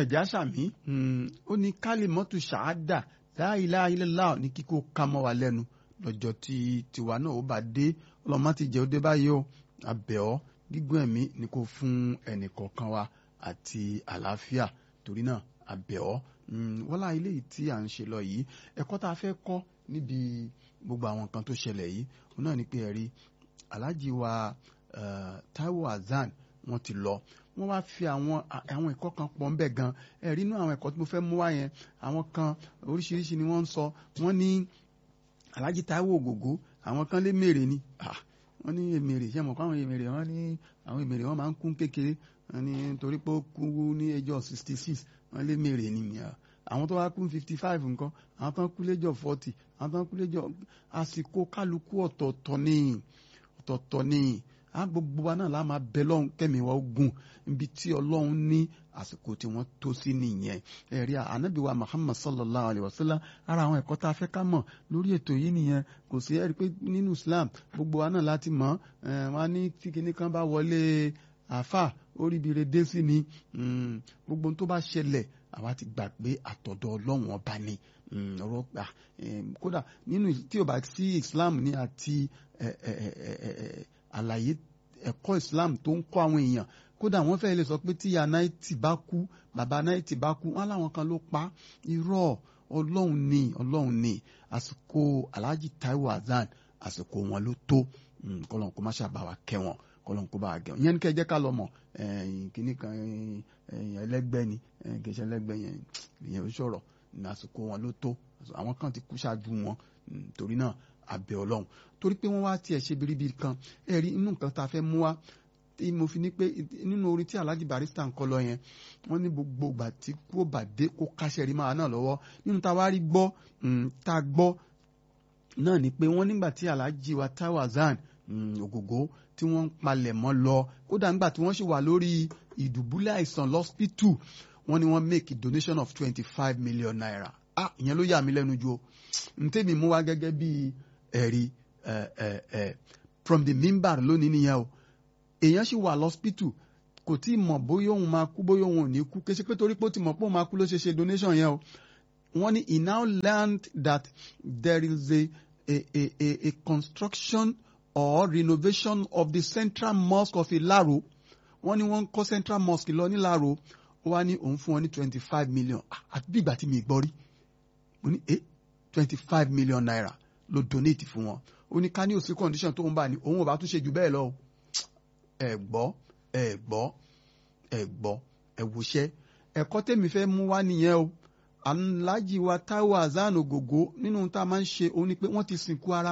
ẹ̀já sàmí ó ní kálímọ́tù ṣáádà la ilaha illallah ní kíkó ká mọ́ wa lẹ́nu lọ́jọ́ tí tiwa náà ó bá dé ọlọ́mọ ti jẹ́ ó dé báyìí o àbẹ̀ ọ́ gígùn ẹ̀mí ni kò fún ẹnì kọ̀ọ̀kan wa àti àlàáfíà torí náà àbẹ̀ ọ́ wọ́n láà ilé yìí tí à ń ṣe lọ yìí ẹ̀kọ́ tá a fẹ́ kọ́ níbi gbogbo àwọn nǹkan tó ṣẹlẹ̀ yìí òun náà ni pé ẹ̀rí aláàjì wa Taiwo Hassan wọ́n ti lọ wọ́n wá fi àwọn àwọn ẹ̀kọ́ kan pọ̀ ń bẹ̀ gan ẹ̀rí inú àwọn ẹ̀kọ́ tí mo fẹ́ mú wá yẹn àwọn kan oríṣiríṣi ni wọ́n ń sọ wọ́n ní aláàjì Taiwo Ògògó àwọn kan lé mèrè ni wọ́n ní èmèrè ṣé mọ̀ káwọn èmèrè wọ́n ní àwọn èmèrè wọ́n máa ń kún kékeré wọ́n ní torí pé ó kú ní ẹjọ́ sixty six wọ́n lé mèrè ni àwọn tó wá kú fifty five nǹkan àwọn tó ń kú lẹ́jọ́ forty àwọn tó ń kú lẹ́jọ́ àsìkò kálukú ọ̀tọ̀ọ̀tọ̀ ni ọ̀tọ̀ọ̀tọ̀ ni a gbogbo wa náà la máa bẹ lọ́hùn kẹ́mi wa ogun níbi tí ọlọ́run ní àsìkò tí wọ́n tó sí nìyẹn ẹ̀rí ànábì wa Muhammad sallallahu alayhi wa sallam ara àwọn ẹ̀kọ́ tá a fẹ́ ká mọ̀ lórí ètò yìí nìyẹn kò sí ẹ̀rí pé nínú Islam gbogbo wa náà láti mọ̀ wọn ní tí kinní kan bá wọlé àáfà oríbire dé sí ni gbogbo tó bá ṣẹlẹ̀ àwa ti gbà pé àtọ̀dọ̀ ọlọ́run ọba ni ọ̀rọ̀ gbà kódà nínú tí o bá sí Islam ní àti àlàyé ẹ̀kọ́ Islam tó ń kọ́ àwọn èèyàn kódà wọ́n fẹ́ lè sọ pé tí ìyá náìtì bá kú bàbá náìtì bá kú wọ́n láwọn kan ló pa irọ́ ọlọ́run ni ọlọ́run ni àsìkò Alhaji Taiwo Hassan àsìkò wọn ló tó kọ́lọ́n kó má ṣàbà wa kẹ́ wọn kọ́lọ́n kó bá wa gẹ̀ wọ́n yẹn ní kẹ́ jẹ́ ká lọ mọ̀ kíní kan ẹlẹ́gbẹ́ ni kìí ṣe ẹlẹ́gbẹ́ yẹn ìyẹn ò sọ̀rọ̀ ní àsìkò wọn ló tó àwọn kan ti kú ṣáájú wọn torí náà abẹ Ọlọ́run torí pé wọ́n wá tiẹ̀ ṣe biribiri kan ẹ̀rí inú nǹkan tá a fẹ́ mú wá tí mo fi ní pé nínú orin tí Alhaji Barrister ń kọ lọ yẹn wọ́n ní gbogbo ìgbà tí kò bá dé kó káṣẹ́ rí máa náà lọ́wọ́ nínú tá a wá rí gbọ́ tá a gbọ́ náà ni pé wọ́n nígbà tí Alhaji wa Taiwo Hassan Ògògó tí wọ́n ń palẹ̀ mọ́ lọ kódà nígbà tí wọ́n sì wà lórí ìdùbúlẹ̀ àìsàn lọ́spítù wọ́n ní wọ́n make a donation of twenty five million naira ah ìyẹn ló yà mí lẹ́nu jù o ntẹ́mi mú wá gẹ́gẹ́ bí ẹ̀rí from the mimbar lónìí nìyẹn o èèyàn sì wà lọ́spítù kò tí ì mọ̀ bóyá òun máa kú bóyá òun ò ní kú kéṣe pé torí pé ó ti mọ̀ pé òun máa kú ló ṣe ṣe donation yẹn o wọ́n ní he now learned that there is a a a a, a construction or renovation of the central mosque of Ilaro wọ́n ní wọ́n ń kọ́ central mosque lọ ní Ilaro ó wá ní òun fún wọn ní twenty five million àti bí ìgbà tí mi gbọ́ rí mo ní eh twenty five million naira ló donate fún wọn ó ní ká ní òsì condition tó ń bá ní òun ò bá tún ṣe jù bẹ́ẹ̀ lọ ẹ gbọ́ ẹ gbọ́ ẹ gbọ́ ẹ wòṣẹ́ ẹ̀kọ́ tèmi fẹ́ mú wá nìyẹn o Alhaji wa Taiwo Hassan Ògògó nínú tá a máa ń ṣe òun ni pé wọ́n ti sìnkú ara